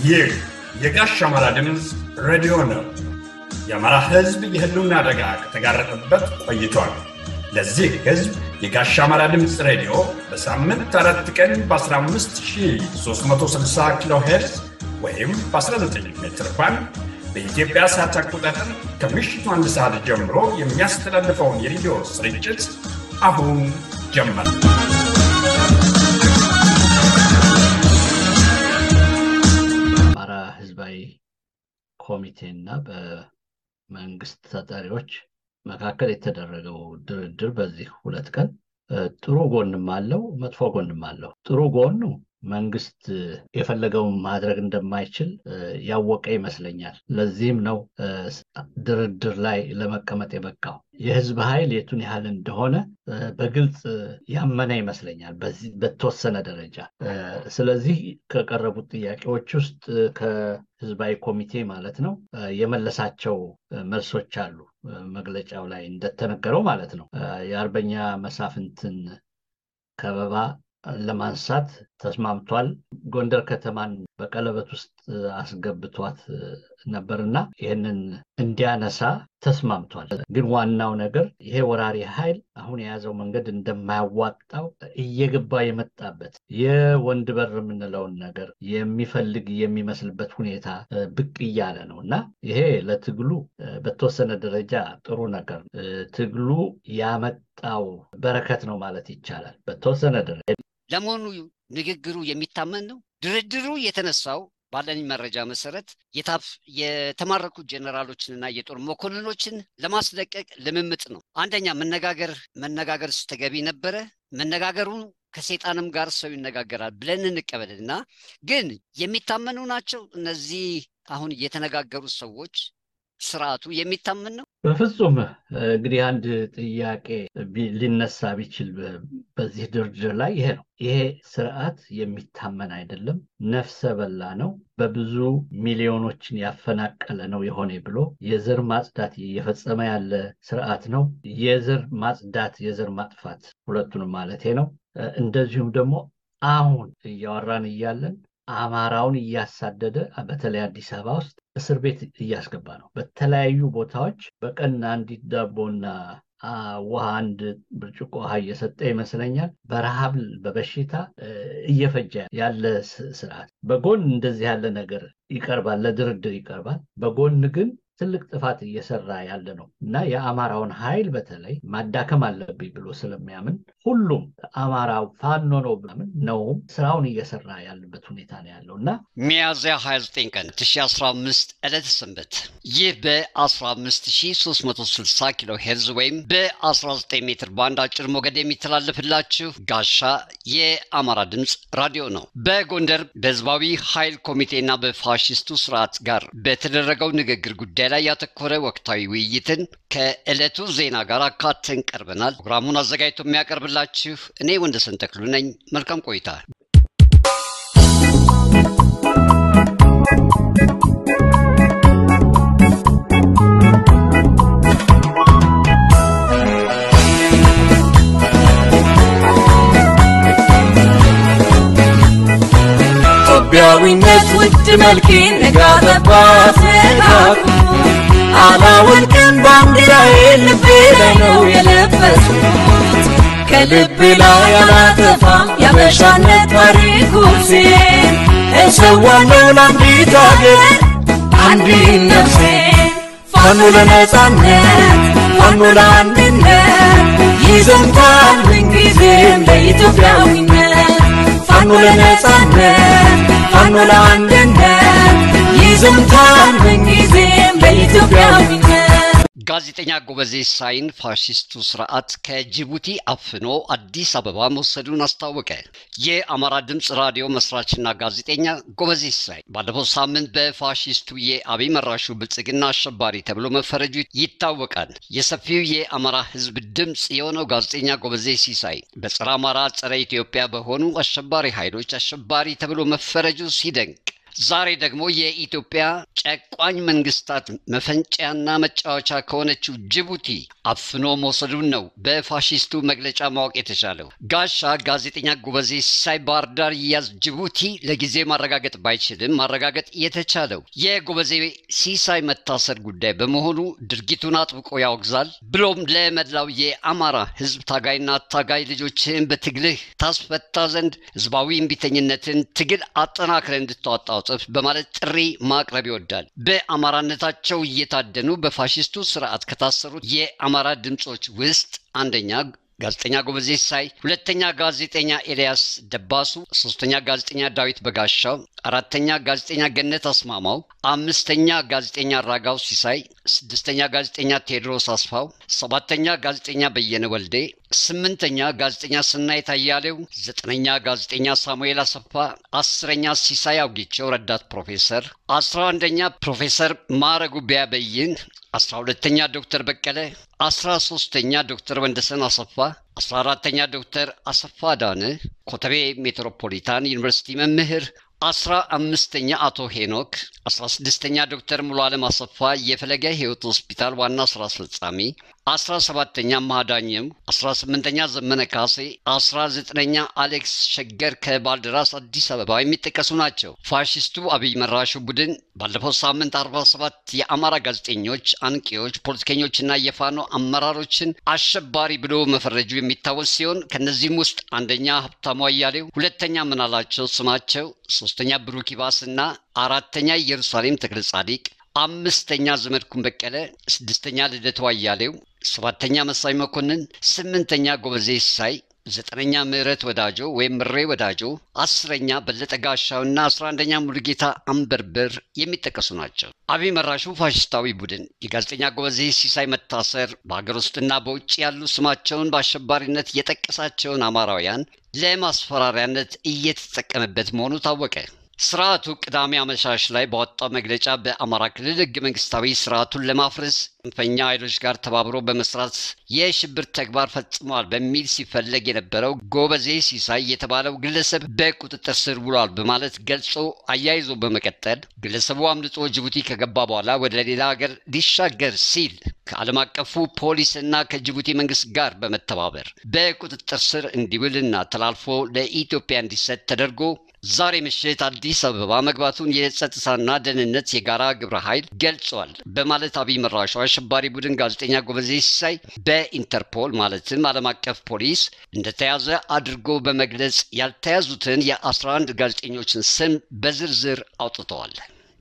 ይህ የጋሽ አማራ ድምፅ ሬዲዮ ነው። የአማራ ሕዝብ የህልውና አደጋ ከተጋረጠበት ቆይቷል። ለዚህ ሕዝብ የጋሽ አማራ ድምፅ ሬዲዮ በሳምንት አራት ቀን በ15360 ኪሎ ሄርዝ ወይም በ19 ሜትር ባንድ በኢትዮጵያ ሰዓት አቆጣጠር ከምሽቱ አንድ ሰዓት ጀምሮ የሚያስተላልፈውን የሬዲዮ ስርጭት አሁን ጀመር። አማራ ህዝባዊ ኮሚቴና በመንግስት ተጠሪዎች መካከል የተደረገው ድርድር በዚህ ሁለት ቀን ጥሩ ጎንም አለው፣ መጥፎ ጎንም አለው። ጥሩ ጎኑ መንግስት የፈለገውን ማድረግ እንደማይችል ያወቀ ይመስለኛል። ለዚህም ነው ድርድር ላይ ለመቀመጥ የበቃው። የህዝብ ኃይል የቱን ያህል እንደሆነ በግልጽ ያመነ ይመስለኛል በተወሰነ ደረጃ። ስለዚህ ከቀረቡት ጥያቄዎች ውስጥ ከህዝባዊ ኮሚቴ ማለት ነው የመለሳቸው መልሶች አሉ። መግለጫው ላይ እንደተነገረው ማለት ነው የአርበኛ መሳፍንትን ከበባ ለማንሳት ተስማምቷል። ጎንደር ከተማን በቀለበት ውስጥ አስገብቷት ነበርና ይህንን እንዲያነሳ ተስማምቷል። ግን ዋናው ነገር ይሄ ወራሪ ኃይል አሁን የያዘው መንገድ እንደማያዋጣው እየገባ የመጣበት የወንድ በር የምንለውን ነገር የሚፈልግ የሚመስልበት ሁኔታ ብቅ እያለ ነው እና ይሄ ለትግሉ በተወሰነ ደረጃ ጥሩ ነገር ትግሉ ያመጣው በረከት ነው ማለት ይቻላል። በተወሰነ ደረጃ ለመሆኑ ንግግሩ የሚታመን ነው? ድርድሩ የተነሳው ባለኝ መረጃ መሰረት የተማረኩ ጀኔራሎችንና የጦር መኮንኖችን ለማስለቀቅ ልምምጥ ነው። አንደኛ መነጋገር መነጋገር ተገቢ ነበረ። መነጋገሩ ከሴጣንም ጋር ሰው ይነጋገራል ብለን እንቀበልና ግን የሚታመኑ ናቸው እነዚህ አሁን የተነጋገሩ ሰዎች ስርዓቱ የሚታመን ነው? በፍጹም እንግዲህ አንድ ጥያቄ ሊነሳ ቢችል በዚህ ድርድር ላይ ይሄ ነው። ይሄ ስርዓት የሚታመን አይደለም፣ ነፍሰ በላ ነው፣ በብዙ ሚሊዮኖችን ያፈናቀለ ነው የሆነ ብሎ የዘር ማጽዳት እየፈጸመ ያለ ስርዓት ነው። የዘር ማጽዳት፣ የዘር ማጥፋት ሁለቱንም ማለቴ ነው። እንደዚሁም ደግሞ አሁን እያወራን እያለን አማራውን እያሳደደ በተለይ አዲስ አበባ ውስጥ እስር ቤት እያስገባ ነው። በተለያዩ ቦታዎች በቀን አንዲት ዳቦና ውሃ አንድ ብርጭቆ ውሃ እየሰጠ ይመስለኛል በረሃብ በበሽታ እየፈጀ ያለ ስርዓት። በጎን እንደዚህ ያለ ነገር ይቀርባል፣ ለድርድር ይቀርባል። በጎን ግን ትልቅ ጥፋት እየሰራ ያለ ነው እና የአማራውን ኃይል በተለይ ማዳከም አለብኝ ብሎ ስለሚያምን ሁሉም አማራው ፋኖ ነው ብላምን ነውም ስራውን እየሰራ ያለበት ሁኔታ ነው ያለው እና ሚያዝያ 29 ቀን 2015 ዕለተ ሰንበት ይህ በ15360 ኪሎ ሄርዝ ወይም በ19 ሜትር ባንድ አጭር ሞገድ የሚተላለፍላችሁ ጋሻ የአማራ ድምፅ ራዲዮ ነው። በጎንደር በህዝባዊ ኃይል ኮሚቴና በፋሽስቱ ስርዓት ጋር በተደረገው ንግግር ጉዳይ ላይ ያተኮረ ወቅታዊ ውይይትን ከዕለቱ ዜና ጋር አካተን ቀርበናል። ፕሮግራሙን አዘጋጅቶ የሚያቀርብላችሁ እኔ ወንደሰን ተክሉ ነኝ። መልካም ቆይታ። ኢትዮጵያዊነት ውድ መልኬን ነጋጠባት ነጋቱ አላወልቅም ባንዲራዬን ልቤ ላይ ነው የለበስኩት ከልቤ ላይ አላጠፋም ያበሻነት ታሪኩሴን እሰዋለሁ ለአንዲት አገር አንዲት ነፍሴን ፋኖ ለነጻነት ፋኖ ለአንድነት ይዘምታል ምንጊዜም ለኢትዮጵያዊነት ፋኖ ለነጻነት ፋኖ ለአንድነት ይዘምታል ምንጊዜም ለኢትዮጵያዊነት ጋዜጠኛ ጎበዜ ሳይን ፋሽስቱ ስርዓት ከጅቡቲ አፍኖ አዲስ አበባ መውሰዱን አስታወቀ። የአማራ ድምፅ ራዲዮ መስራችና ጋዜጠኛ ጎበዜ ሳይ ባለፈው ሳምንት በፋሽስቱ የአብይ መራሹ ብልጽግና አሸባሪ ተብሎ መፈረጁ ይታወቃል። የሰፊው የአማራ ሕዝብ ድምፅ የሆነው ጋዜጠኛ ጎበዜ ሲሳይ በጸረ አማራ ጸረ ኢትዮጵያ በሆኑ አሸባሪ ኃይሎች አሸባሪ ተብሎ መፈረጁ ሲደንቅ ዛሬ ደግሞ የኢትዮጵያ ጨቋኝ መንግስታት መፈንጫና መጫወቻ ከሆነችው ጅቡቲ አፍኖ መውሰዱን ነው በፋሺስቱ መግለጫ ማወቅ የተቻለው። ጋሻ ጋዜጠኛ ጎበዜ ሲሳይ ባህር ዳር ይያዝ ጅቡቲ ለጊዜ ማረጋገጥ ባይችልም ማረጋገጥ የተቻለው የጎበዜ ሲሳይ መታሰር ጉዳይ በመሆኑ ድርጊቱን አጥብቆ ያወግዛል። ብሎም ለመላው የአማራ ህዝብ ታጋይና ታጋይ ልጆችህን በትግልህ ታስፈታ ዘንድ ህዝባዊ እምቢተኝነትን ትግል አጠናክረ እንድታወጣው ጽፍ በማለት ጥሪ ማቅረብ ይወዳል። በአማራነታቸው እየታደኑ በፋሽስቱ ስርዓት ከታሰሩት የአማራ ድምፆች ውስጥ አንደኛ ጋዜጠኛ ጎበዜ ሲሳይ፣ ሁለተኛ ጋዜጠኛ ኤልያስ ደባሱ፣ ሶስተኛ ጋዜጠኛ ዳዊት በጋሻው፣ አራተኛ ጋዜጠኛ ገነት አስማማው፣ አምስተኛ ጋዜጠኛ ራጋው ሲሳይ፣ ስድስተኛ ጋዜጠኛ ቴዎድሮስ አስፋው፣ ሰባተኛ ጋዜጠኛ በየነ ወልዴ፣ ስምንተኛ ጋዜጠኛ ስናይት አያሌው፣ ዘጠነኛ ጋዜጠኛ ሳሙኤል አሰፋ፣ አስረኛ ሲሳይ አውጊቸው ረዳት ፕሮፌሰር፣ አስራ አንደኛ ፕሮፌሰር ማረጉ ቢያበይን፣ አስራ ሁለተኛ ዶክተር በቀለ፣ አስራ ሶስተኛ ዶክተር ወንደሰን አሰፋ፣ አስራ አራተኛ ዶክተር አሰፋ ዳነ ኮተቤ ሜትሮፖሊታን ዩኒቨርሲቲ መምህር አስራ አምስተኛ አቶ ሄኖክ፣ አስራ ስድስተኛ ዶክተር ሙሉ አለም አሰፋ የፈለገ ህይወት ሆስፒታል ዋና ስራ አስፈጻሚ፣ አስራ ሰባተኛ ማዳኘው፣ አስራ ስምንተኛ ዘመነ ካሴ፣ አስራ ዘጠነኛ አሌክስ ሸገር ከባልደራስ አዲስ አበባ የሚጠቀሱ ናቸው። ፋሽስቱ አብይ መራሹ ቡድን ባለፈው ሳምንት አርባ ሰባት የአማራ ጋዜጠኞች፣ አንቂዎች፣ ፖለቲከኞችና የፋኖ አመራሮችን አሸባሪ ብሎ መፈረጁ የሚታወስ ሲሆን ከነዚህም ውስጥ አንደኛ ሀብታሙ አያሌው፣ ሁለተኛ ምናላቸው ስማቸው፣ ሶስተኛ ብሩክ ይባስ እና አራተኛ ኢየሩሳሌም ተክለ ጻዲቅ፣ አምስተኛ ዘመድኩን በቀለ፣ ስድስተኛ ልደቱ አያሌው፣ ሰባተኛ መሳይ መኮንን፣ ስምንተኛ ጎበዜ ሲሳይ፣ ዘጠነኛ ምህረት ወዳጆ ወይም ምሬ ወዳጆ፣ አስረኛ በለጠ ጋሻውና አስራ አንደኛ ሙሉጌታ አንበርበር የሚጠቀሱ ናቸው። አብይ መራሹ ፋሽስታዊ ቡድን የጋዜጠኛ ጎበዜ ሲሳይ መታሰር በሀገር ውስጥና በውጭ ያሉ ስማቸውን በአሸባሪነት የጠቀሳቸውን አማራውያን ለማስፈራሪያነት እየተጠቀመበት መሆኑ ታወቀ። ስርዓቱ ቅዳሜ አመሻሽ ላይ ባወጣው መግለጫ በአማራ ክልል ህገ መንግስታዊ ስርዓቱን ለማፍረስ ጽንፈኛ ኃይሎች ጋር ተባብሮ በመስራት የሽብር ተግባር ፈጽሟል በሚል ሲፈለግ የነበረው ጎበዜ ሲሳይ የተባለው ግለሰብ በቁጥጥር ስር ውሏል በማለት ገልጾ አያይዞ በመቀጠል ግለሰቡ አምልጦ ጅቡቲ ከገባ በኋላ ወደ ሌላ ሀገር ሊሻገር ሲል ከዓለም አቀፉ ፖሊስና ከጅቡቲ መንግስት ጋር በመተባበር በቁጥጥር ስር እንዲውልና ተላልፎ ለኢትዮጵያ እንዲሰጥ ተደርጎ ዛሬ ምሽት አዲስ አበባ መግባቱን የጸጥታና ደህንነት የጋራ ግብረ ኃይል ገልጿል በማለት አብይ መራሹ አሸባሪ ቡድን ጋዜጠኛ ጎበዜ ሲሳይ በኢንተርፖል ማለትም ዓለም አቀፍ ፖሊስ እንደተያዘ አድርጎ በመግለጽ ያልተያዙትን የ11 ጋዜጠኞችን ስም በዝርዝር አውጥተዋል።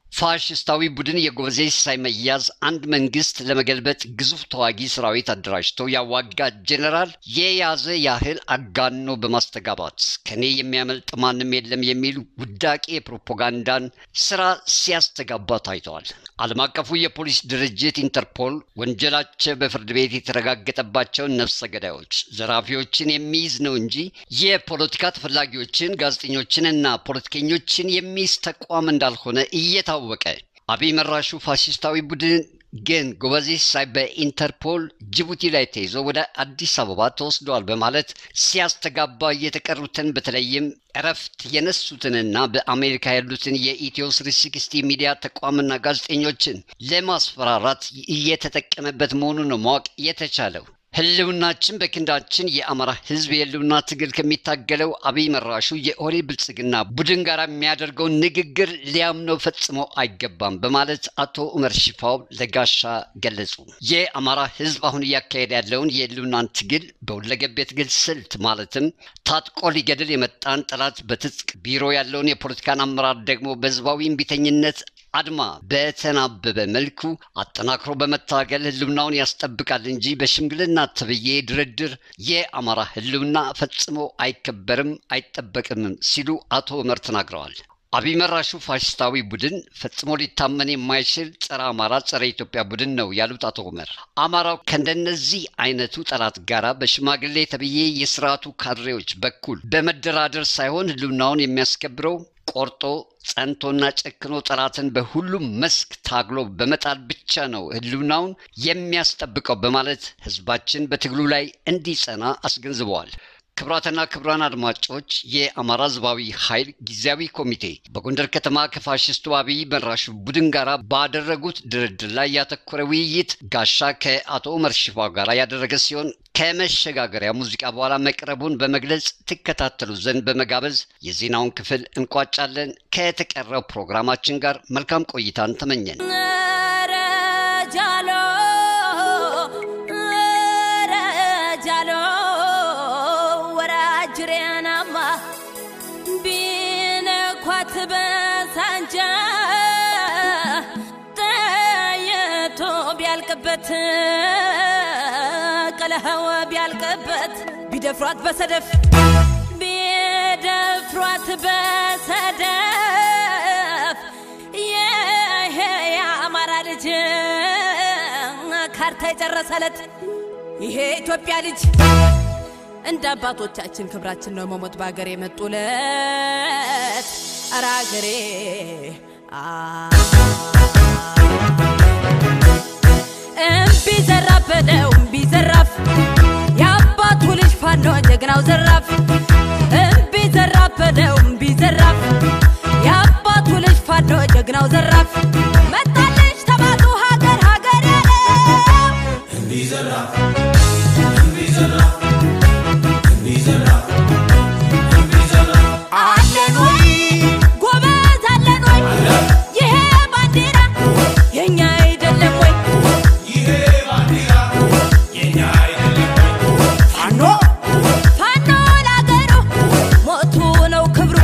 ፋሽስታዊ ቡድን የጎበዜ ሲሳይ መያዝ አንድ መንግስት ለመገልበጥ ግዙፍ ተዋጊ ሰራዊት አደራጅቶ ያዋጋ ጄኔራል የያዘ ያህል አጋኖ በማስተጋባት ከኔ የሚያመልጥ ማንም የለም የሚል ውዳቂ የፕሮፓጋንዳን ስራ ሲያስተጋባ ታይተዋል። ዓለም አቀፉ የፖሊስ ድርጅት ኢንተርፖል ወንጀላቸው በፍርድ ቤት የተረጋገጠባቸውን ነፍሰ ገዳዮች፣ ዘራፊዎችን የሚይዝ ነው እንጂ የፖለቲካ ተፈላጊዎችን፣ ጋዜጠኞችን እና ፖለቲከኞችን የሚይዝ ተቋም እንዳልሆነ እየታወቀ አብይ መራሹ ፋሽስታዊ ቡድን ግን ጎበዜ ሲሳይ በኢንተርፖል ጅቡቲ ላይ ተይዞ ወደ አዲስ አበባ ተወስደዋል በማለት ሲያስተጋባ የተቀሩትን በተለይም እረፍት የነሱትንና በአሜሪካ ያሉትን የኢትዮ ስሪ ሲክስቲ ሚዲያ ተቋምና ጋዜጠኞችን ለማስፈራራት እየተጠቀመበት መሆኑን ነው ማወቅ የተቻለው። ህልውናችን በክንዳችን የአማራ ህዝብ የህልውና ትግል ከሚታገለው አብይ መራሹ የኦሬ ብልጽግና ቡድን ጋር የሚያደርገውን ንግግር ሊያምነው ፈጽሞ አይገባም በማለት አቶ ኡመር ሽፋው ለጋሻ ገለጹ። የአማራ ህዝብ አሁን እያካሄደ ያለውን የህልውናን ትግል በሁለገብ የትግል ስልት ማለትም ታጥቆ ሊገድል የመጣን ጠላት በትጥቅ ቢሮ ያለውን የፖለቲካን አመራር ደግሞ በህዝባዊ እምቢተኝነት አድማ በተናበበ መልኩ አጠናክሮ በመታገል ህልውናውን ያስጠብቃል እንጂ በሽምግልና ተብዬ ድርድር የአማራ ህልውና ፈጽሞ አይከበርም አይጠበቅምም ሲሉ አቶ ኡመር ተናግረዋል። አብይ መራሹ ፋሽስታዊ ቡድን ፈጽሞ ሊታመን የማይችል ጸረ አማራ ጸረ ኢትዮጵያ ቡድን ነው ያሉት አቶ ኡመር አማራው ከእንደነዚህ አይነቱ ጠላት ጋራ በሽማግሌ ተብዬ የስርዓቱ ካድሬዎች በኩል በመደራደር ሳይሆን ህልውናውን የሚያስከብረው ቆርጦ ጸንቶና ጨክኖ ጠላትን በሁሉም መስክ ታግሎ በመጣል ብቻ ነው ህልውናውን የሚያስጠብቀው በማለት ህዝባችን በትግሉ ላይ እንዲጸና አስገንዝበዋል። ክቡራትና ክቡራን አድማጮች የአማራ ህዝባዊ ኃይል ጊዜያዊ ኮሚቴ በጎንደር ከተማ ከፋሽስቱ አብይ መራሹ ቡድን ጋር ባደረጉት ድርድር ላይ ያተኮረ ውይይት ጋሻ ከአቶ ኡመር ሽፋው ጋር ያደረገ ሲሆን ከመሸጋገሪያ ሙዚቃ በኋላ መቅረቡን በመግለጽ ትከታተሉ ዘንድ በመጋበዝ የዜናውን ክፍል እንቋጫለን። ከተቀረው ፕሮግራማችን ጋር መልካም ቆይታን ተመኘን። ኧረ ጃሎ ኧረ ጃሎ ወራጅሬናማ ቢነኳት በሳንጃ ጠየቶ ቢያልቅበት ቀለኸው ቢያልቅበት ቢደፍሯት በሰደፍ ቢደፍሯት በሰደፍ ይሄ የአማራ ልጅ ካርታ የጨረሰለት ይሄ ኢትዮጵያ ልጅ እንደ አባቶቻችን ክብራችን ነው መሞት በሀገር የመጡለት ኧረ ሀገሬ እምቢ ዘራፍ በለው እምቢ ዘራፍ የአባቱ ልጅ ፋኖ ጀግናው ዘራፍ እምቢ ዘራፍ በለው እምቢ ዘራፍ የአባቱ ልጅ ፋኖ ጀግናው ዘራፍ መጣለች ተባቱ ሀገር ሀገር ያለው አለን ወይ ጎበዝ አለን ወይ ይሄ ባንዲራ የኛ አይደለም ወይ ፋኖ ፋኖ ላገሩ ሞቱ ነው ክብሩ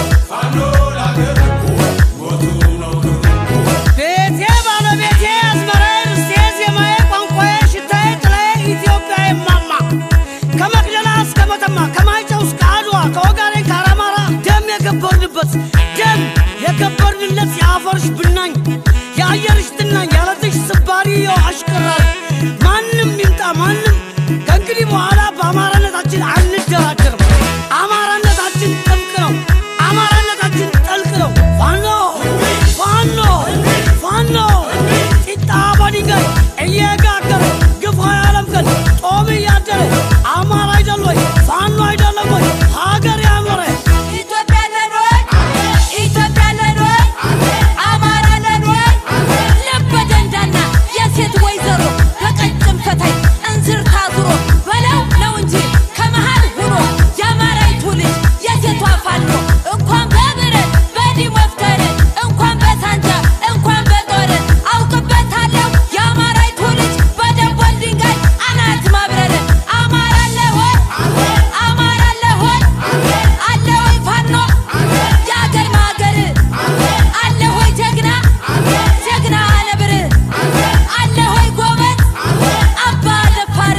ቤቴ ባለቤቴ አዝመራዬ ርስቴ ዜማዬ ቋንቋዬ ሽታዬ ጥላዬ ኢትዮጵያ የማማ ከመቅደላ እስከ መተማ ከማይጨው እስከ አድዋ ከወጋዴን ከአራማራ ደም የገበርንበት ደም የገበርንለት የአፈርሽ ብናኝ የአየርሽ ትናኝ ያለትሽ ስባሪ የው አሽቀራል ማንም ይምጣ ማንም ከእንግዲህ በኋላ በአማራነታችን አንደራደርም አማራነታችን ጥብቅ ነው አማራነታችን ጠልቅ ነው ፋኖ ፋኖ ፋኖ ጢጣ በድንጋይ እየጋገረ ግፋ ያለምቀን ጦም እያደረ አማራ አይደል ወይ ፋኖ አይደለም ወይ ሀገር ያኖረ ኢትዮጵያ ነን ወይ ኢትዮጵያ ነን ወይ አማራ ነን ወይ ልበ ደንዳና የሴት ወይዘሮ በቀጭን ፈታይ እንዝር ታዝሮ በለው ነው እንጂ ከመሃል ሁኖ የአማራይቱ ልጅ የሴቷ ፋኖ እንኳን በብረት በዲህ ወፍተር እንኳን በሳንጃ እንኳን በጦር አውቅበታለሁ የአማራይቱ ልጅ በደቦል ድንጋይ አናት ማብረር አማራ አለ ሆይ አማራ አለ ሆይ አለ ወይ ፋኖ የአገር ማገር አለ ሆይ ጀግና ጀግና ነብር አለ ሆይ ጎበዝ አባ ደፋር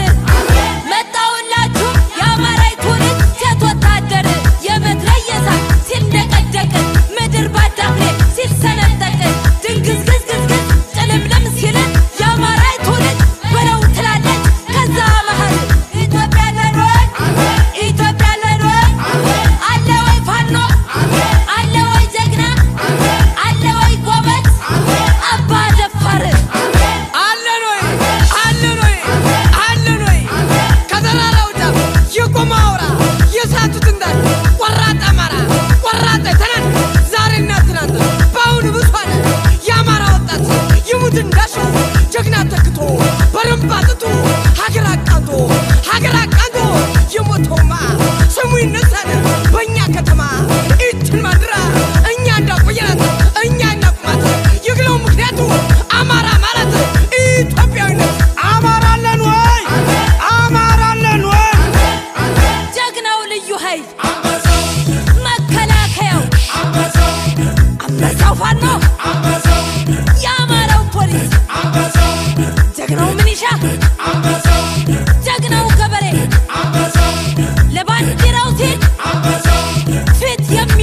መጣውላችሁ የአማራይቱ ልጅ ሴት ወታደር የመትረየሳ ሲንደቀደቅ ምድር ባዳፍኔ ሲሰነጠቅ ድንግዝግዝግዝግዝ ጭልምልም ሲል የአማራይቱ ልጅ በለው ትላለች ከዛ መሃል ኢትዮጵያ ነን ወይ ኢትዮጵያ ነን ወይ አለ ወይ ፋኖ አለ ወይ ጀግና አለ ወይ ጎበዝ አባ ደፋር አለን ወይ አለን ወይ አለን ወይ ከተራራው ጫፍ የቆመ አውራ የሳቱት እንዳል ቆራጥ አማራ ቆራጥ ትናንት ዛሬና ትናንት በአሁኑ ብሷል የአማራ ወጣት ይሙት እንዳሸው ጀግና ተክቶ በረንባ ጥቶ ሀገር አቃንቶ ሀገር አቃንቶ የሞተውማ ስሙ ይነሳል በእኛ ከተማ ይችን ማድራ እኛ እንዳቆየናት እኛ እናቁማት ይግለው ምክንያቱ አማራ ማለት ኢትዮጵያዊነት አማራ አለን ወይ አማራ አለን ወይ ጀግናው ልዩ ኃይል መከላከያው አንበሳው ፋኖ የአማራው ፖሊስ ጀግናው ምኒሻ ጀግናው ገበሬ ለባንዲራው ሲል ፊት የሚ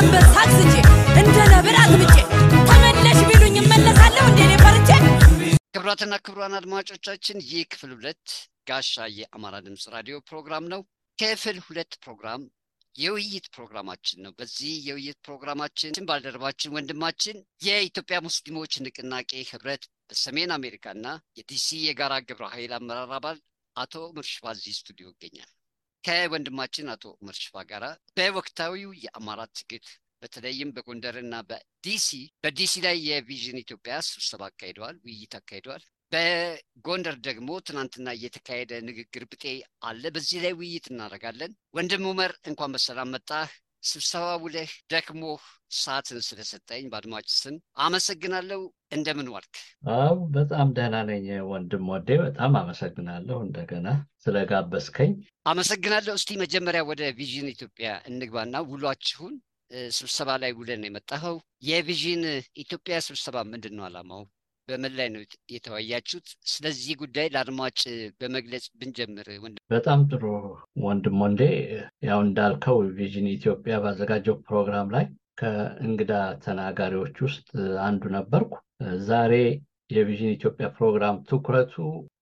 አንበሳ አግዝቼ እንደ ነብር አግብቼ ተመለሽ ቢሉኝ እመለሳለሁ እንዴ እኔ ፈርቼ ክቡራትና ክቡራን አድማጮቻችን ይህ ክፍል ሁለት ጋሻ የአማራ ድምፅ ራዲዮ ፕሮግራም ነው። ክፍል ሁለት ፕሮግራም የውይይት ፕሮግራማችን ነው። በዚህ የውይይት ፕሮግራማችን ባልደረባችን ወንድማችን የኢትዮጵያ ሙስሊሞች ንቅናቄ ህብረት በሰሜን አሜሪካና የዲሲ የጋራ ግብረ ኃይል አመራር አባል አቶ ምርሽፋ እዚህ ስቱዲዮ ይገኛል። ከወንድማችን አቶ ምርሽፋ ጋራ በወቅታዊው የአማራ ትግል በተለይም በጎንደርና በዲሲ በዲሲ ላይ የቪዥን ኢትዮጵያ ስብሰባ አካሂደዋል፣ ውይይት አካሂደዋል። በጎንደር ደግሞ ትናንትና እየተካሄደ ንግግር ብጤ አለ። በዚህ ላይ ውይይት እናደርጋለን። ወንድም ኡመር እንኳን በሰላም መጣህ። ስብሰባ ውለህ ደክሞህ ሰዓትን ስለሰጠኝ በአድማጭ ስም አመሰግናለሁ። እንደምን ዋልክ? አው በጣም ደህና ነኝ ወንድም ወዴ፣ በጣም አመሰግናለሁ እንደገና ስለጋበዝከኝ። አመሰግናለሁ። እስቲ መጀመሪያ ወደ ቪዥን ኢትዮጵያ እንግባና ውሏችሁን ስብሰባ ላይ ውለን ነው የመጣኸው። የቪዥን ኢትዮጵያ ስብሰባ ምንድን ነው ዓላማው? በምን ላይ ነው የተወያያችሁት? ስለዚህ ጉዳይ ለአድማጭ በመግለጽ ብንጀምር ወንድም። በጣም ጥሩ ወንድም ወንዴ፣ ያው እንዳልከው ቪዥን ኢትዮጵያ ባዘጋጀው ፕሮግራም ላይ ከእንግዳ ተናጋሪዎች ውስጥ አንዱ ነበርኩ። ዛሬ የቪዥን ኢትዮጵያ ፕሮግራም ትኩረቱ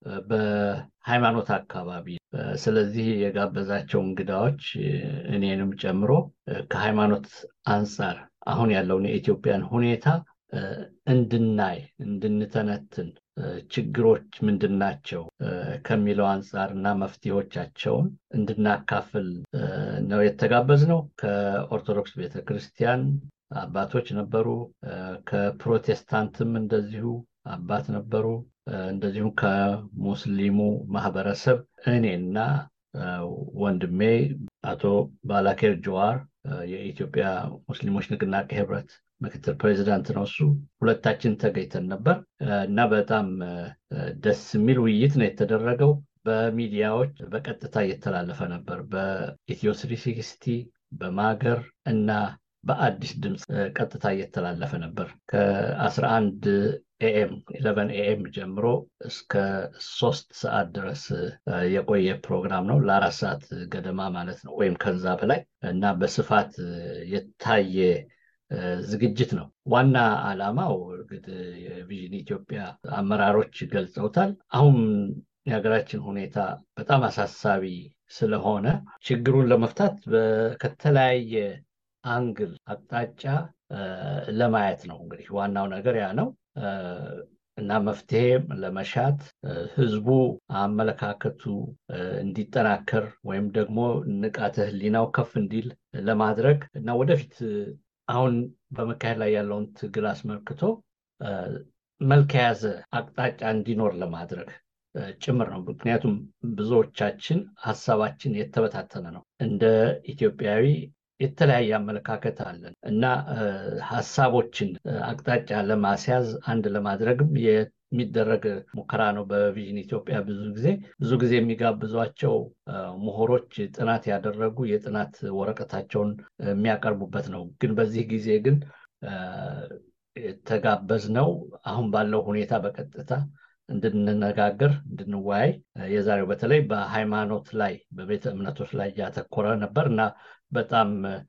በሃይማኖት አካባቢ፣ ስለዚህ የጋበዛቸው እንግዳዎች እኔንም ጨምሮ ከሃይማኖት አንጻር አሁን ያለውን የኢትዮጵያን ሁኔታ እንድናይ እንድንተነትን ችግሮች ምንድን ናቸው ከሚለው አንጻር እና መፍትሄዎቻቸውን እንድናካፍል ነው የተጋበዝነው። ከኦርቶዶክስ ቤተክርስቲያን አባቶች ነበሩ፣ ከፕሮቴስታንትም እንደዚሁ አባት ነበሩ፣ እንደዚሁም ከሙስሊሙ ማህበረሰብ እኔና ወንድሜ አቶ ባላኬር ጀዋር የኢትዮጵያ ሙስሊሞች ንቅናቄ ህብረት ምክትል ፕሬዚዳንት ነው እሱ። ሁለታችን ተገኝተን ነበር እና በጣም ደስ የሚል ውይይት ነው የተደረገው። በሚዲያዎች በቀጥታ እየተላለፈ ነበር። በኢትዮ ስሪ ሲክስቲ በማገር እና በአዲስ ድምፅ ቀጥታ እየተላለፈ ነበር ከ11 ኤኤም 11 ኤኤም ጀምሮ እስከ ሶስት ሰዓት ድረስ የቆየ ፕሮግራም ነው። ለአራት ሰዓት ገደማ ማለት ነው ወይም ከዛ በላይ እና በስፋት የታየ ዝግጅት ነው። ዋና ዓላማው እንግዲህ የቪዥን ኢትዮጵያ አመራሮች ገልጸውታል። አሁን የሀገራችን ሁኔታ በጣም አሳሳቢ ስለሆነ ችግሩን ለመፍታት ከተለያየ አንግል አቅጣጫ ለማየት ነው። እንግዲህ ዋናው ነገር ያ ነው እና መፍትሄም ለመሻት ህዝቡ አመለካከቱ እንዲጠናከር ወይም ደግሞ ንቃተ ህሊናው ከፍ እንዲል ለማድረግ እና ወደፊት አሁን በመካሄድ ላይ ያለውን ትግል አስመልክቶ መልክ የያዘ አቅጣጫ እንዲኖር ለማድረግ ጭምር ነው። ምክንያቱም ብዙዎቻችን ሀሳባችን የተበታተነ ነው። እንደ ኢትዮጵያዊ የተለያየ አመለካከት አለን እና ሀሳቦችን አቅጣጫ ለማስያዝ አንድ ለማድረግም የሚደረግ ሙከራ ነው። በቪዥን ኢትዮጵያ ብዙ ጊዜ ብዙ ጊዜ የሚጋብዟቸው ምሁሮች ጥናት ያደረጉ የጥናት ወረቀታቸውን የሚያቀርቡበት ነው። ግን በዚህ ጊዜ ግን የተጋበዝነው አሁን ባለው ሁኔታ በቀጥታ እንድንነጋገር እንድንወያይ የዛሬው በተለይ በሃይማኖት ላይ በቤተ እምነቶች ላይ ያተኮረ ነበር እና በጣም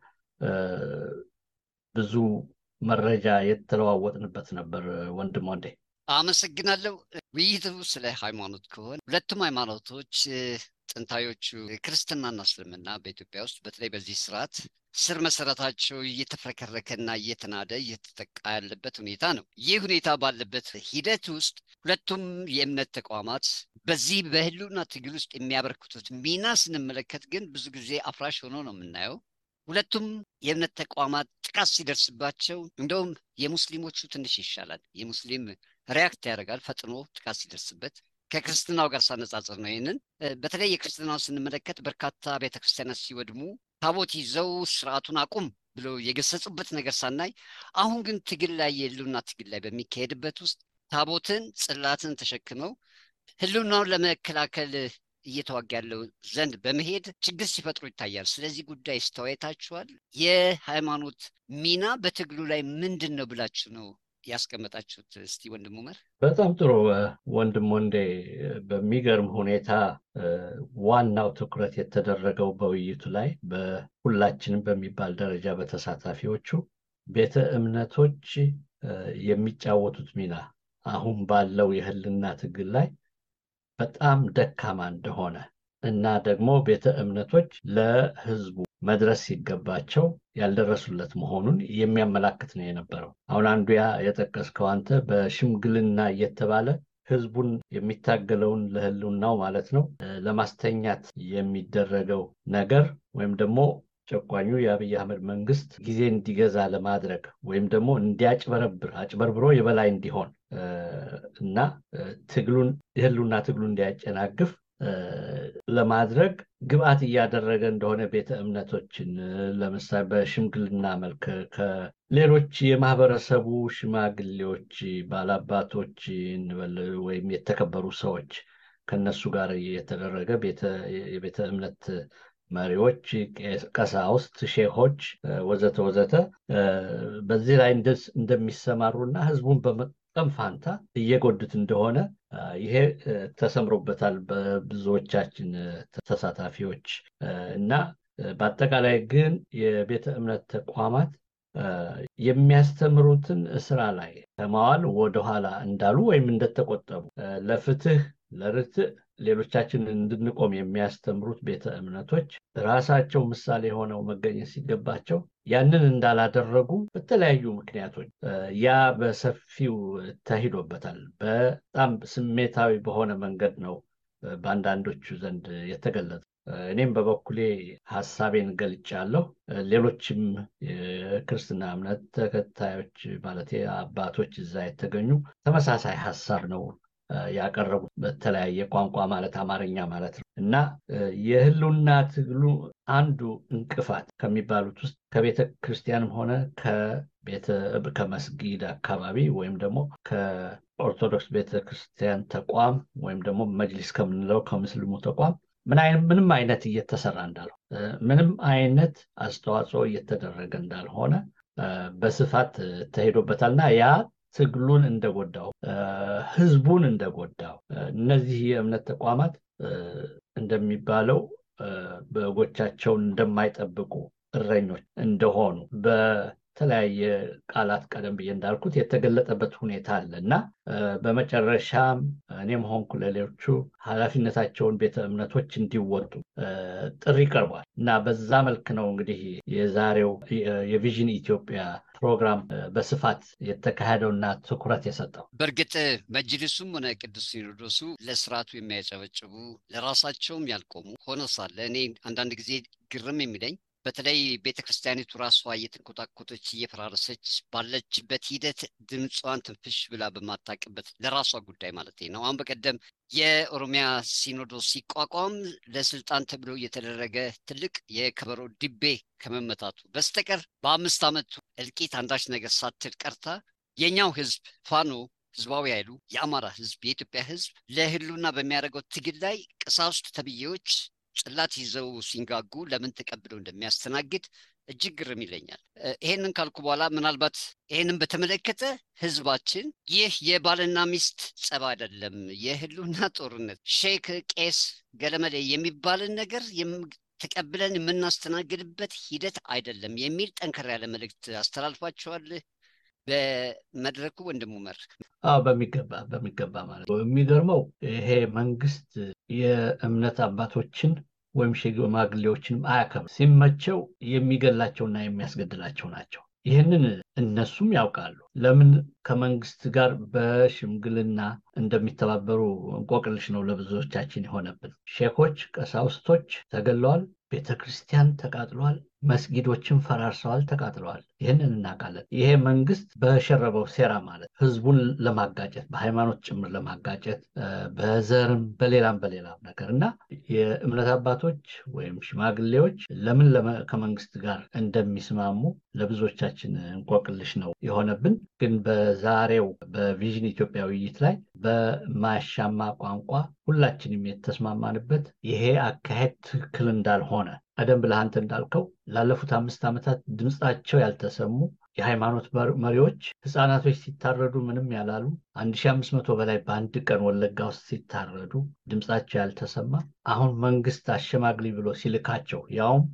ብዙ መረጃ የተለዋወጥንበት ነበር። ወንድም ወንዴ አመሰግናለሁ። ውይይቱ ስለ ሃይማኖት ከሆነ ሁለቱም ሃይማኖቶች ጥንታዮቹ ክርስትናና እስልምና በኢትዮጵያ ውስጥ በተለይ በዚህ ስርዓት ስር መሰረታቸው እየተፍረከረከና እየተናደ እየተጠቃ ያለበት ሁኔታ ነው። ይህ ሁኔታ ባለበት ሂደት ውስጥ ሁለቱም የእምነት ተቋማት በዚህ በህልውና ትግል ውስጥ የሚያበረክቱት ሚና ስንመለከት ግን ብዙ ጊዜ አፍራሽ ሆኖ ነው የምናየው። ሁለቱም የእምነት ተቋማት ጥቃት ሲደርስባቸው እንደውም የሙስሊሞቹ ትንሽ ይሻላል። የሙስሊም ሪያክት ያደርጋል ፈጥኖ ጥቃት ሲደርስበት ከክርስትናው ጋር ሳነጻጽር ነው። ይህንን በተለይ የክርስትናው ስንመለከት በርካታ ቤተክርስቲያናት ሲወድሙ ታቦት ይዘው ስርዓቱን አቁም ብለው የገሰጹበት ነገር ሳናይ፣ አሁን ግን ትግል ላይ የህልውና ትግል ላይ በሚካሄድበት ውስጥ ታቦትን ጽላትን ተሸክመው ህልውናውን ለመከላከል እየተዋጋ ያለው ዘንድ በመሄድ ችግር ሲፈጥሩ ይታያል። ስለዚህ ጉዳይ ስተወያይታችኋል? የሃይማኖት ሚና በትግሉ ላይ ምንድን ነው ብላችሁ ነው ያስቀመጣችሁት? እስቲ ወንድም ኡመር። በጣም ጥሩ ወንድም ወንዴ፣ በሚገርም ሁኔታ ዋናው ትኩረት የተደረገው በውይይቱ ላይ በሁላችንም በሚባል ደረጃ በተሳታፊዎቹ ቤተ እምነቶች የሚጫወቱት ሚና አሁን ባለው የህልና ትግል ላይ በጣም ደካማ እንደሆነ እና ደግሞ ቤተ እምነቶች ለህዝቡ መድረስ ሲገባቸው ያልደረሱለት መሆኑን የሚያመላክት ነው የነበረው። አሁን አንዱ ያ የጠቀስከው አንተ በሽምግልና እየተባለ ህዝቡን የሚታገለውን ለህልውናው ማለት ነው ለማስተኛት የሚደረገው ነገር ወይም ደግሞ ጨቋኙ የአብይ አህመድ መንግስት ጊዜ እንዲገዛ ለማድረግ ወይም ደግሞ እንዲያጭበረብር አጭበርብሮ የበላይ እንዲሆን እና ትግሉን የህልውና ትግሉን እንዲያጨናግፍ ለማድረግ ግብአት እያደረገ እንደሆነ ቤተ እምነቶችን ለምሳሌ በሽምግልና መልክ ከሌሎች የማህበረሰቡ ሽማግሌዎች፣ ባላባቶች እንበል ወይም የተከበሩ ሰዎች ከነሱ ጋር የተደረገ የቤተ እምነት መሪዎች፣ ቀሳውስት፣ ሼሆች ወዘተ ወዘተ በዚህ ላይ እንደሚሰማሩና ህዝቡን በመጠቀም ፋንታ እየጎዱት እንደሆነ ይሄ ተሰምሮበታል በብዙዎቻችን ተሳታፊዎች እና በአጠቃላይ ግን የቤተ እምነት ተቋማት የሚያስተምሩትን ስራ ላይ ከማዋል ወደኋላ እንዳሉ ወይም እንደተቆጠቡ ለፍትህ ለርትዕ ሌሎቻችን እንድንቆም የሚያስተምሩት ቤተ እምነቶች ራሳቸው ምሳሌ ሆነው መገኘት ሲገባቸው ያንን እንዳላደረጉ በተለያዩ ምክንያቶች ያ በሰፊው ተሂዶበታል። በጣም ስሜታዊ በሆነ መንገድ ነው በአንዳንዶቹ ዘንድ የተገለጸ። እኔም በበኩሌ ሀሳቤን ገልጫለሁ። ሌሎችም የክርስትና እምነት ተከታዮች ማለት አባቶች እዛ የተገኙ ተመሳሳይ ሀሳብ ነው ያቀረቡት በተለያየ ቋንቋ ማለት አማርኛ ማለት ነው እና የህልውና ትግሉ አንዱ እንቅፋት ከሚባሉት ውስጥ ከቤተ ክርስቲያንም ሆነ ከመስጊድ አካባቢ ወይም ደግሞ ከኦርቶዶክስ ቤተ ክርስቲያን ተቋም ወይም ደግሞ መጅሊስ ከምንለው ከምስልሙ ተቋም ምንም አይነት እየተሰራ እንዳልሆነ ምንም አይነት አስተዋጽኦ እየተደረገ እንዳልሆነ በስፋት ተሄዶበታልና ያ ትግሉን እንደጎዳው ህዝቡን እንደጎዳው እነዚህ የእምነት ተቋማት እንደሚባለው በጎቻቸውን እንደማይጠብቁ እረኞች እንደሆኑ በተለያየ ቃላት ቀደም ብዬ እንዳልኩት የተገለጠበት ሁኔታ አለ እና በመጨረሻም እኔም ሆንኩ ለሌሎቹ ኃላፊነታቸውን ቤተ እምነቶች እንዲወጡ ጥሪ ቀርቧል እና በዛ መልክ ነው እንግዲህ የዛሬው የቪዥን ኢትዮጵያ ፕሮግራም በስፋት የተካሄደውና ትኩረት የሰጠው። በእርግጥ መጅልሱም ሆነ ቅዱስ ሲኖዶሱ ለስርዓቱ የሚያጨበጭቡ ለራሳቸውም ያልቆሙ ሆኖ ሳለ እኔ አንዳንድ ጊዜ ግርም የሚለኝ በተለይ ቤተ ክርስቲያኒቱ ራሷ እየተንኮታኮተች እየፈራረሰች ባለችበት ሂደት ድምጿን ትንፍሽ ብላ በማታቅበት ለራሷ ጉዳይ ማለት ነው። አሁን በቀደም የኦሮሚያ ሲኖዶስ ሲቋቋም ለስልጣን ተብሎ የተደረገ ትልቅ የከበሮ ድቤ ከመመታቱ በስተቀር በአምስት ዓመቱ እልቂት አንዳች ነገር ሳትል ቀርታ የኛው ህዝብ ፋኖ ህዝባዊ ኃይሉ የአማራ ህዝብ የኢትዮጵያ ህዝብ ለህሉና በሚያደርገው ትግል ላይ ቀሳውስት ተብዬዎች ጽላት ይዘው ሲንጋጉ ለምን ተቀብለው እንደሚያስተናግድ እጅግ ግርም ይለኛል። ይሄንን ካልኩ በኋላ ምናልባት ይሄንን በተመለከተ ህዝባችን ይህ የባልና ሚስት ጸብ አይደለም፣ የህሉና ጦርነት ሼክ፣ ቄስ፣ ገለመሌ የሚባልን ነገር ተቀብለን የምናስተናግድበት ሂደት አይደለም የሚል ጠንከር ያለ መልእክት አስተላልፏቸዋል። በመድረኩ ወንድሙ መር አዎ፣ በሚገባ በሚገባ ማለት ነው። የሚገርመው ይሄ መንግስት የእምነት አባቶችን ወይም ሽማግሌዎችንም አያከብር። ሲመቸው የሚገላቸውና የሚያስገድላቸው ናቸው። ይህንን እነሱም ያውቃሉ። ለምን ከመንግስት ጋር በሽምግልና እንደሚተባበሩ እንቆቅልሽ ነው ለብዙዎቻችን የሆነብን። ሼኮች፣ ቀሳውስቶች ተገለዋል። ቤተ ክርስቲያን ተቃጥለዋል። መስጊዶችን ፈራርሰዋል፣ ተቃጥለዋል። ይህንን እናውቃለን። ይሄ መንግስት በሸረበው ሴራ ማለት ህዝቡን ለማጋጨት በሃይማኖት ጭምር ለማጋጨት በዘርም በሌላም በሌላም ነገር እና የእምነት አባቶች ወይም ሽማግሌዎች ለምን ከመንግስት ጋር እንደሚስማሙ ለብዙዎቻችን እንቆቅልሽ ነው የሆነብን። ግን በዛሬው በቪዥን ኢትዮጵያ ውይይት ላይ በማያሻማ ቋንቋ ሁላችንም የተስማማንበት ይሄ አካሄድ ትክክል እንዳልሆነ ቀደም ብለህ አንተ እንዳልከው ላለፉት አምስት ዓመታት ድምፃቸው ያልተሰሙ የሃይማኖት መሪዎች ህፃናቶች ሲታረዱ ምንም ያላሉ 1500 በላይ በአንድ ቀን ወለጋ ውስጥ ሲታረዱ ድምፃቸው ያልተሰማ አሁን መንግስት አሸማግሊ ብሎ ሲልካቸው ያውም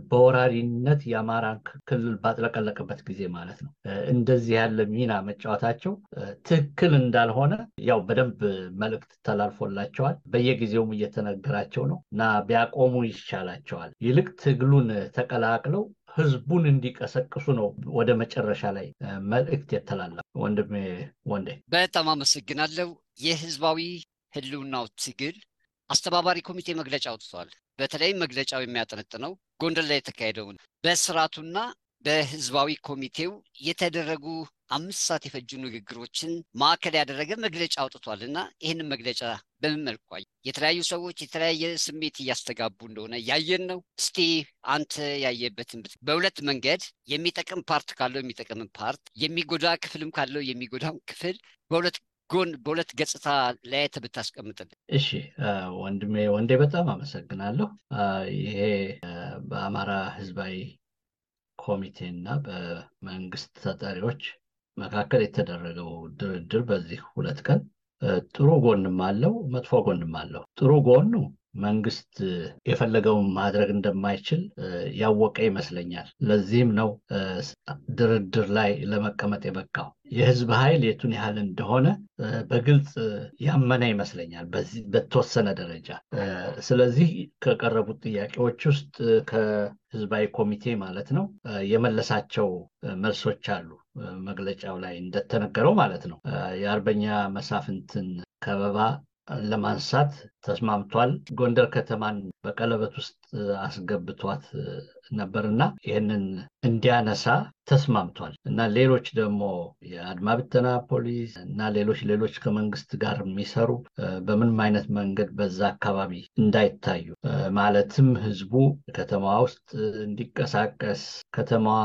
በወራሪነት የአማራን ክልል ባጥለቀለቀበት ጊዜ ማለት ነው እንደዚህ ያለ ሚና መጫወታቸው ትክክል እንዳልሆነ ያው በደንብ መልእክት ተላልፎላቸዋል። በየጊዜውም እየተነገራቸው ነው እና ቢያቆሙ ይሻላቸዋል። ይልቅ ትግሉን ተቀላቅለው ህዝቡን እንዲቀሰቅሱ ነው ወደ መጨረሻ ላይ መልእክት የተላለፈ። ወንድሜ ወንዴ በጣም አመሰግናለሁ። የህዝባዊ ህልውናው ትግል አስተባባሪ ኮሚቴ መግለጫ አውጥቷል። በተለይም መግለጫው የሚያጠነጥነው ጎንደር ላይ የተካሄደውን በስርዓቱና በህዝባዊ ኮሚቴው የተደረጉ አምስት ሰዓት የፈጁ ንግግሮችን ማዕከል ያደረገ መግለጫ አውጥቷል እና ይህንን መግለጫ በምን መልኩ የተለያዩ ሰዎች የተለያየ ስሜት እያስተጋቡ እንደሆነ ያየን ነው። እስቲ አንተ ያየበትን በሁለት መንገድ የሚጠቅም ፓርት ካለው የሚጠቅም ፓርት፣ የሚጎዳ ክፍልም ካለው የሚጎዳም ክፍል በሁለት ጎን በሁለት ገጽታ ለያየት ብታስቀምጥልን። እሺ ወንድሜ ወንዴ በጣም አመሰግናለሁ። ይሄ በአማራ ህዝባዊ ኮሚቴ እና በመንግስት ተጠሪዎች መካከል የተደረገው ድርድር በዚህ ሁለት ቀን ጥሩ ጎንም አለው፣ መጥፎ ጎንም አለው። ጥሩ ጎኑ መንግስት የፈለገውን ማድረግ እንደማይችል ያወቀ ይመስለኛል። ለዚህም ነው ድርድር ላይ ለመቀመጥ የበቃው። የህዝብ ኃይል የቱን ያህል እንደሆነ በግልጽ ያመነ ይመስለኛል በተወሰነ ደረጃ። ስለዚህ ከቀረቡት ጥያቄዎች ውስጥ ከህዝባዊ ኮሚቴ ማለት ነው የመለሳቸው መልሶች አሉ። መግለጫው ላይ እንደተነገረው ማለት ነው የአርበኛ መሳፍንትን ከበባ ለማንሳት ተስማምቷል። ጎንደር ከተማን በቀለበት ውስጥ አስገብቷት ነበርና ይህንን እንዲያነሳ ተስማምቷል እና ሌሎች ደግሞ የአድማ ብተና ፖሊስ እና ሌሎች ሌሎች ከመንግስት ጋር የሚሰሩ በምንም አይነት መንገድ በዛ አካባቢ እንዳይታዩ ማለትም ህዝቡ ከተማዋ ውስጥ እንዲቀሳቀስ ከተማዋ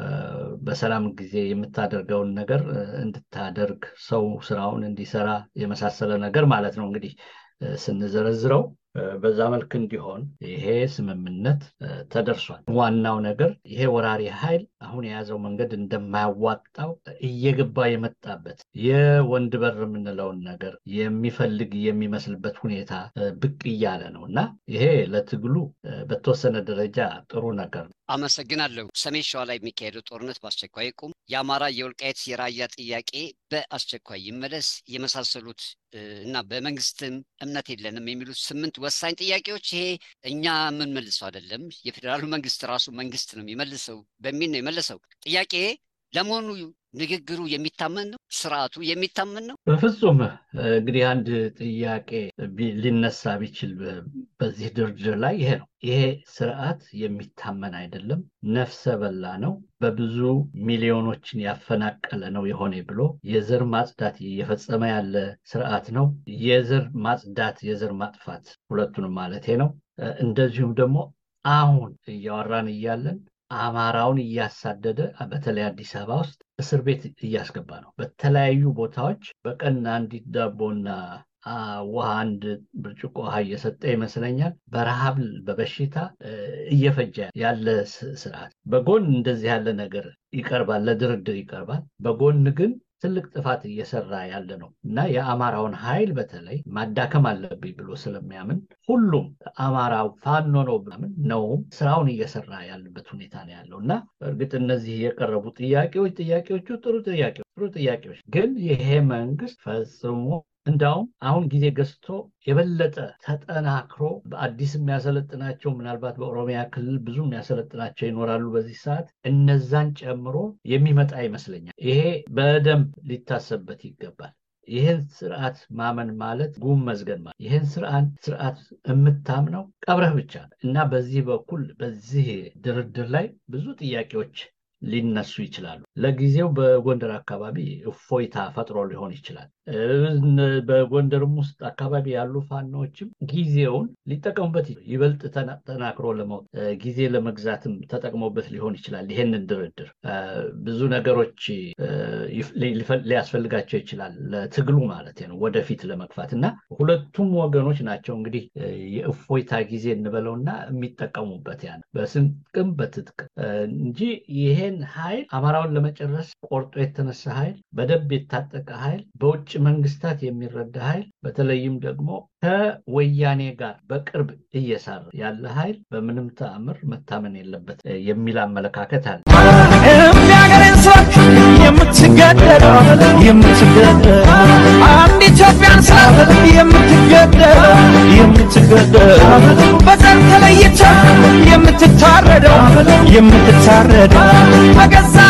በሰላም ጊዜ የምታደርገውን ነገር እንድታደርግ ሰው ስራውን እንዲሰራ የመሳሰለ ነገር ማለት ነው እንግዲህ ስንዘረዝረው በዛ መልክ እንዲሆን ይሄ ስምምነት ተደርሷል። ዋናው ነገር ይሄ ወራሪ ኃይል አሁን የያዘው መንገድ እንደማያዋጣው እየገባ የመጣበት የወንድ በር የምንለውን ነገር የሚፈልግ የሚመስልበት ሁኔታ ብቅ እያለ ነው እና ይሄ ለትግሉ በተወሰነ ደረጃ ጥሩ ነገር ነው። አመሰግናለሁ። ሰሜን ሸዋ ላይ የሚካሄደው ጦርነት በአስቸኳይ ይቁም፣ የአማራ የወልቃየት የራያ ጥያቄ በአስቸኳይ ይመለስ፣ የመሳሰሉት እና በመንግስትም እምነት የለንም የሚሉት ስምንት ወሳኝ ጥያቄዎች ይሄ እኛ የምንመልሰው አይደለም፣ የፌዴራሉ መንግስት ራሱ መንግስት ነው የሚመልሰው በሚል ነው የመለሰው ጥያቄ። ለመሆኑ ንግግሩ የሚታመን ነው? ስርዓቱ የሚታመን ነው? በፍጹም። እንግዲህ አንድ ጥያቄ ሊነሳ ቢችል በዚህ ድርድር ላይ ይሄ ነው። ይሄ ስርዓት የሚታመን አይደለም፣ ነፍሰ በላ ነው፣ በብዙ ሚሊዮኖችን ያፈናቀለ ነው የሆነ ብሎ የዘር ማጽዳት እየፈጸመ ያለ ስርዓት ነው። የዘር ማጽዳት፣ የዘር ማጥፋት ሁለቱንም ማለቴ ነው። እንደዚሁም ደግሞ አሁን እያወራን እያለን አማራውን እያሳደደ በተለይ አዲስ አበባ ውስጥ እስር ቤት እያስገባ ነው። በተለያዩ ቦታዎች በቀን አንዲት ዳቦና ውሃ አንድ ብርጭቆ ውሃ እየሰጠ ይመስለኛል በረሃብ በበሽታ እየፈጀ ያለ ስርዓት። በጎን እንደዚህ ያለ ነገር ይቀርባል፣ ለድርድር ይቀርባል። በጎን ግን ትልቅ ጥፋት እየሰራ ያለ ነው እና የአማራውን ኃይል በተለይ ማዳከም አለብኝ ብሎ ስለሚያምን ሁሉም አማራው ፋኖ ነው ምናምን ነውም ስራውን እየሰራ ያለበት ሁኔታ ነው ያለው እና እርግጥ እነዚህ የቀረቡ ጥያቄዎች ጥያቄዎቹ ጥሩ ጥያቄዎች ጥሩ ጥያቄዎች ግን ይሄ መንግስት ፈጽሞ እንዳውም አሁን ጊዜ ገዝቶ የበለጠ ተጠናክሮ በአዲስ የሚያሰለጥናቸው ምናልባት በኦሮሚያ ክልል ብዙ የሚያሰለጥናቸው ይኖራሉ በዚህ ሰዓት እነዛን ጨምሮ የሚመጣ ይመስለኛል። ይሄ በደንብ ሊታሰብበት ይገባል። ይህን ስርዓት ማመን ማለት ጉም መዝገን ማለት ይህን ስርዓት የምታምነው ቀብረህ ብቻ እና በዚህ በኩል በዚህ ድርድር ላይ ብዙ ጥያቄዎች ሊነሱ ይችላሉ። ለጊዜው በጎንደር አካባቢ እፎይታ ፈጥሮ ሊሆን ይችላል። በጎንደርም ውስጥ አካባቢ ያሉ ፋኖዎችም ጊዜውን ሊጠቀሙበት ይበልጥ ተናክሮ ለመውጥ ጊዜ ለመግዛትም ተጠቅሞበት ሊሆን ይችላል። ይሄንን ድርድር ብዙ ነገሮች ሊያስፈልጋቸው ይችላል ለትግሉ ማለት ነው ወደፊት ለመግፋት እና ሁለቱም ወገኖች ናቸው እንግዲህ የእፎይታ ጊዜ እንበለውና የሚጠቀሙበት ያን በስንቅም በትጥቅ እንጂ ይሄን ኃይል አማራውን ለመጨረስ ቆርጦ የተነሳ ኃይል በደንብ የታጠቀ ኃይል በውጭ መንግስታት የሚረዳ ኃይል በተለይም ደግሞ ከወያኔ ጋር በቅርብ እየሰራ ያለ ኃይል በምንም ተአምር መታመን የለበት የሚል አመለካከት አለ። የሚያገሬን ሰዎች የምትገደል የምትገደል አንድ ኢትዮጵያን ስላት የምትገደል የምትገደል በዘር ተለይታ የምትታረደው የምትታረደው በገዛ